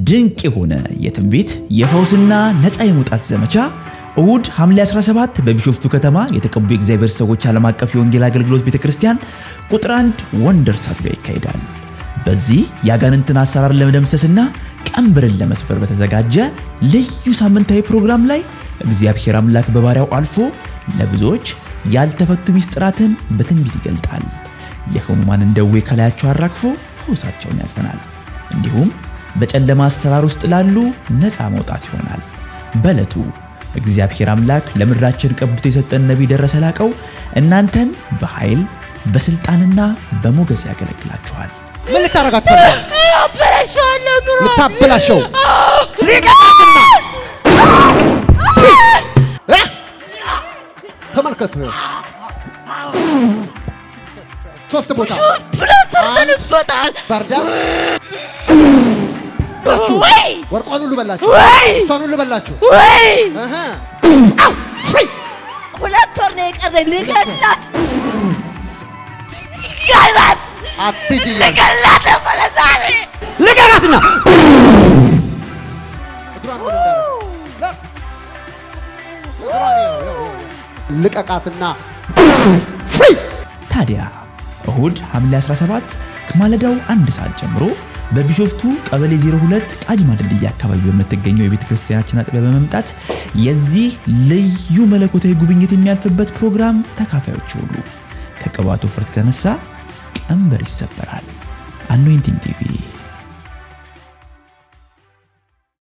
ድንቅ የሆነ የትንቢት የፈውስና ነፃ የመውጣት ዘመቻ እሁድ ሐምሌ 17 በቢሾፍቱ ከተማ የተቀቡ የእግዚአብሔር ሰዎች ዓለም አቀፍ የወንጌል አገልግሎት ቤተ ክርስቲያን ቁጥር 1 ወንደርስ አጥቢያ ይካሄዳል። በዚህ የአጋንንትን አሰራር ለመደምሰስና ቀንበርን ለመስበር በተዘጋጀ ልዩ ሳምንታዊ ፕሮግራም ላይ እግዚአብሔር አምላክ በባሪያው አልፎ ለብዙዎች ያልተፈቱ ሚስጥራትን በትንቢት ይገልጣል። የሕሙማንን ደዌ ከላያቸው አራግፎ ፈውሳቸውን ያጸናል። እንዲሁም በጨለማ አሰራር ውስጥ ላሉ ነፃ መውጣት ይሆናል። በዕለቱ እግዚአብሔር አምላክ ለምድራችን ቀብቶ የሰጠን ነቢይ ደረሰ ላቀው እናንተን በኃይል በስልጣንና በሞገስ ያገለግላችኋል። ምን ልታረጋት ፈልጋል? አበላሸዋለሁ ኑሮ ልታበላሸው ሊቀጣትና እ? ተመልከቱ ይኸው ሶስት ቦታ ብሎ ሰርተንበታል። ባርዳ ወይ ወርቋን ሁሉ በላችሁ፣ ወይ እሷን ሁሉ በላችሁ። ወይ እህ ሁለት ወር ነው የቀረኝ ልገላት ልገላት አትሂጂ እያለ ልገላት ነበረ ዛሬ ልቀቃትና እግሯን ወደ እንዳለ እግሯን ይኸው፣ ይኸው፣ ይኸው። ልቀቃትና ፍሪ ታዲያ እሁድ ሐምሌ 17 ከማለዳው አንድ ሰዓት ጀምሮ በቢሾፍቱ ቀበሌ 02 ቃጂማ ድልድይ አካባቢ በምትገኘው የቤተ ክርስቲያናችን አጥቢያ በመምጣት የዚህ ልዩ መለኮታዊ ጉብኝት የሚያልፍበት ፕሮግራም ተካፋዮች ሁሉ ከቅባቱ ፍርት የተነሳ ቀንበር ይሰበራል። አኖይንቲንግ ቲቪ